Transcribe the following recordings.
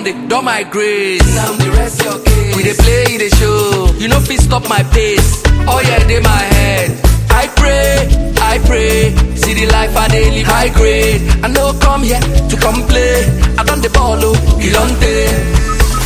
dey don my grace. Now the rest your case. We dey play the show. You know fit stop my pace. Oh yeah, dey my head. I pray, I pray. See the life I dey live high grade. I no come here to complain. I done the ball, oh, you don't take.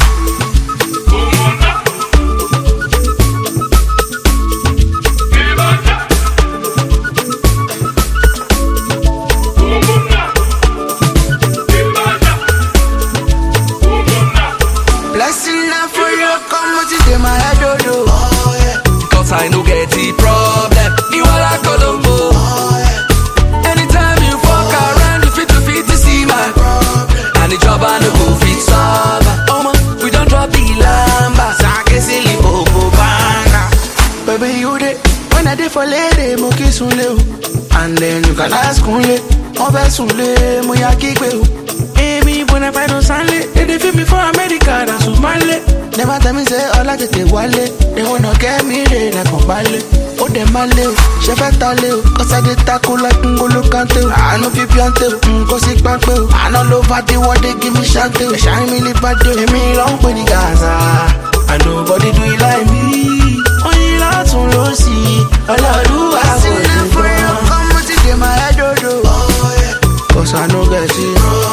Blessing now for you, come what is in my head, oh, oh. Cause I no get the problem. You are like Colombo. Anytime you fuck around, you fit to fit to see my And the job I no go fit solve. Oh man, we don't drop the lamba. Sake silly bobo banga. Baby, you dey when I dey for lady, mo kiss unle o. And then you can ask unle, mo fẹ́ sunle, mo ya kígbe o. Èmi bọ̀nà fàìdùn sánlé, èdè fi mi fún Amẹ́ríkà rà sùn málé. Never tell me say ọlá tètè wálé, èwo náà kẹ́mi rè lẹ́kàn balẹ̀. Ó dẹ̀ máa lé o, ṣe fẹ́ ta lé o, kọ́sádé tako like ngolo kante o. Àánú fi píọ́ntè o, nǹkan sí pápẹ́ o. Àná ló bá dé wọ́dé gí mi ṣáńtè o. Ṣáà mi lè bá dé o, èmi ló ń pè ní Gaza. And nobody do it like me. Oyin látún ló sí ọlọ́run wà wọlé gan. Cause I no get it.